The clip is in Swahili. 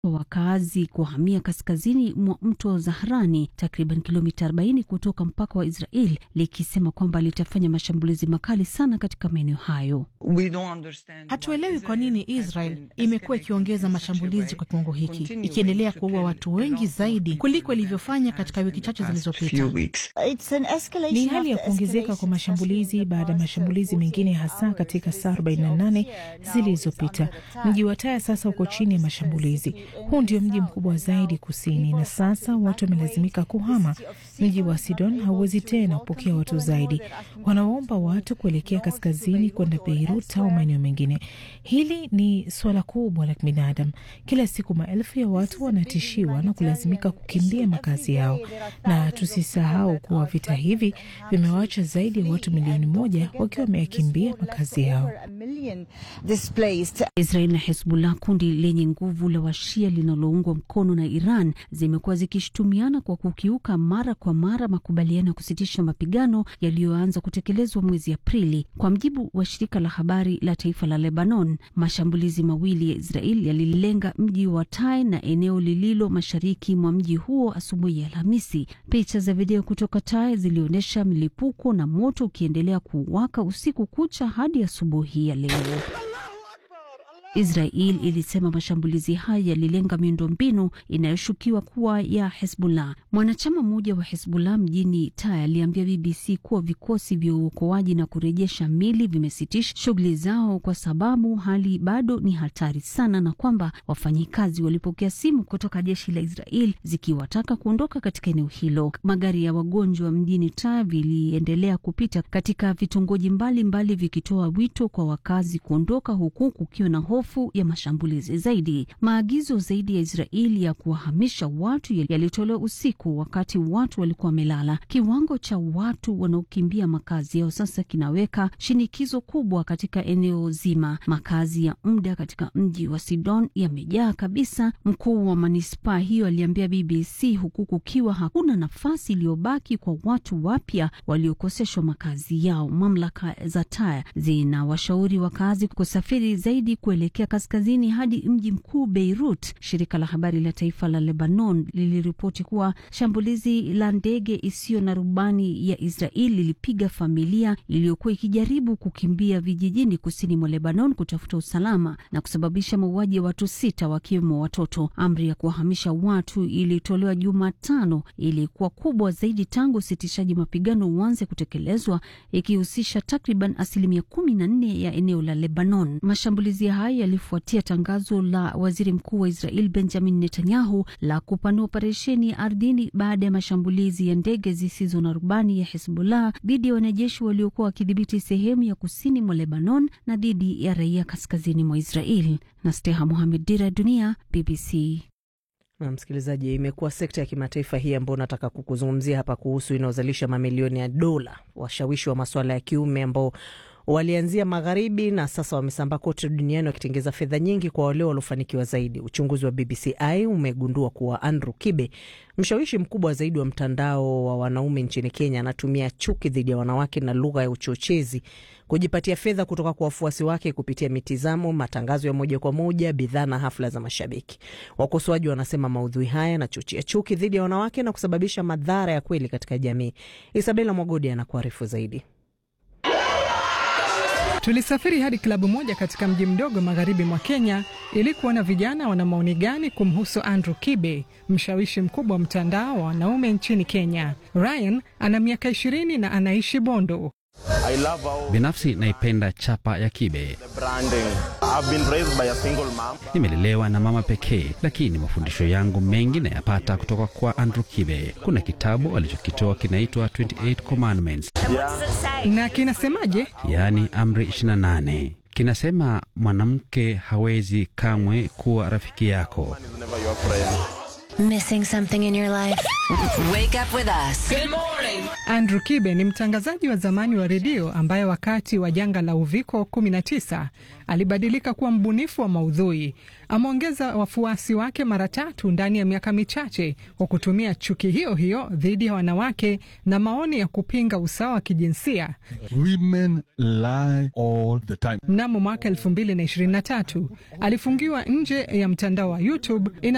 wa wakazi kuhamia kaskazini mwa mto Zahrani, takriban kilomita 40 kutoka mpaka wa Israel, likisema kwamba litafanya mashambulizi makali sana katika maeneo hayo. Hatuelewi kwa nini Israel imekuwa ikiongeza mashambulizi kwa kiwango hiki, ikiendelea kuua watu wengi zaidi kuliko ilivyofanya katika wiki chache zilizopita. Ni hali ya kuongezeka kwa mashambulizi baada ya mashambulizi mengine, hasa katika saa 48 zilizopita. Mji wa Taya sasa uko chini ya mashambulizi. Huu ndio mji mkubwa zaidi kusini, na sasa watu wamelazimika kuhama. Mji wa Sidon hauwezi tena kupokea watu zaidi, wanaomba watu kuelekea kaskazini kwenda Beirut au maeneo mengine. Hili ni suala kubwa la kibinadamu. Kila siku maelfu ya watu wanatishiwa na kulazimika kukimbia makazi yao, na tusisahau kuwa vita hivi vimewacha zaidi ya watu milioni moja wakiwa wameyakimbia makazi yao. Israel na Hezbollah, kundi lenye nguvu la washia linaloungwa mkono na Iran, zimekuwa zikishutumiana kwa kukiuka mara kwa mara makubaliano ya kusitisha mapigano yaliyoanza kutekelezwa mwezi Aprili. Kwa mjibu wa shirika la habari la taifa la Lebanon, mashambulizi mawili ya Israel yalilenga mji wa Tai na eneo lililo mashariki mwa mji huo asubuhi ya Alhamisi. Picha za video kutoka Tai zilionyesha milipuko na moto ukiendelea kuwaka usiku kucha hadi asubuhi ya leo. Israel ilisema mashambulizi haya yalilenga miundombinu inayoshukiwa kuwa ya Hezbollah. Mwanachama mmoja wa Hezbollah mjini Taya aliambia BBC kuwa vikosi vya uokoaji na kurejesha mili vimesitisha shughuli zao kwa sababu hali bado ni hatari sana, na kwamba wafanyikazi walipokea simu kutoka jeshi la Israel zikiwataka kuondoka katika eneo hilo. Magari ya wagonjwa mjini Taya viliendelea kupita katika vitongoji mbalimbali vikitoa wito kwa wakazi kuondoka, huku kukiwa na hofu ya mashambulizi zaidi. Maagizo zaidi ya Israeli ya kuwahamisha watu yalitolewa usiku wakati watu walikuwa wamelala. Kiwango cha watu wanaokimbia makazi yao sasa kinaweka shinikizo kubwa katika eneo zima. Makazi ya muda katika mji wa Sidon yamejaa kabisa, mkuu wa manispaa hiyo aliambia BBC, huku kukiwa hakuna nafasi iliyobaki kwa watu wapya waliokoseshwa makazi yao. Mamlaka za Taya zinawashauri wakazi kusafiri zaidi kuelekea kaskazini hadi mji mkuu Beirut. Shirika la habari la taifa la Lebanon liliripoti kuwa shambulizi la ndege isiyo na rubani ya Israeli lilipiga familia iliyokuwa ikijaribu kukimbia vijijini kusini mwa Lebanon kutafuta usalama na kusababisha mauaji ya watu sita wakiwemo watoto. Amri ya kuwahamisha watu ilitolewa Jumatano, ilikuwa kubwa zaidi tangu usitishaji mapigano uanze kutekelezwa, ikihusisha takriban asilimia kumi na nne ya eneo la Lebanon. Mashambulizi haya yalifuatia tangazo la waziri mkuu wa Israel Benjamin Netanyahu la kupanua operesheni ya ardhini baada ya mashambulizi ya ndege zisizo na rubani ya Hezbollah dhidi ya wanajeshi waliokuwa wakidhibiti sehemu ya kusini mwa Lebanon na dhidi ya raia kaskazini mwa Israel. na Steha Mohamed, Dira ya Dunia, BBC. Na msikilizaji, imekuwa sekta ya kimataifa hii ambayo nataka kukuzungumzia hapa kuhusu inayozalisha mamilioni ya dola, washawishi wa masuala ya kiume ambao walianzia magharibi na sasa wamesambaa kote duniani wakitengeza fedha nyingi kwa wale waliofanikiwa zaidi. Uchunguzi wa BBCI umegundua kuwa Andrew Kibe, mshawishi mkubwa zaidi wa mtandao wa wanaume nchini Kenya, anatumia chuki dhidi ya wanawake na lugha ya uchochezi kujipatia fedha kutoka kwa wafuasi wake kupitia mitizamo, matangazo ya moja kwa moja, bidhaa na hafla za mashabiki. Wakosoaji wanasema maudhui haya yanachochea chuki dhidi ya wanawake na kusababisha madhara ya kweli katika jamii. Isabela Mwagodi anakuarifu zaidi. Tulisafiri hadi klabu moja katika mji mdogo magharibi mwa Kenya ili kuona vijana wana maoni gani kumhusu Andrew Kibe, mshawishi mkubwa wa mtandao wa wanaume nchini Kenya. Ryan ana miaka ishirini na anaishi Bondo. Binafsi naipenda chapa ya Kibe. Nimelelewa na mama pekee, lakini mafundisho yangu mengi nayapata kutoka kwa Andrew Kibe. Kuna kitabu alichokitoa kinaitwa 28 Commandments, Na kinasemaje? yaani amri 28. Kinasema mwanamke hawezi kamwe kuwa rafiki yako. Missing something in your life? Wake up with us. Andrew Kibe ni mtangazaji wa zamani wa redio ambaye wakati wa janga la uviko 19 alibadilika kuwa mbunifu wa maudhui. Ameongeza wafuasi wake mara tatu ndani ya miaka michache kwa kutumia chuki hiyo hiyo dhidi ya wanawake na maoni ya kupinga usawa wa kijinsia. Women lie all the time. Mnamo mwaka 2023 alifungiwa nje ya mtandao wa YouTube ina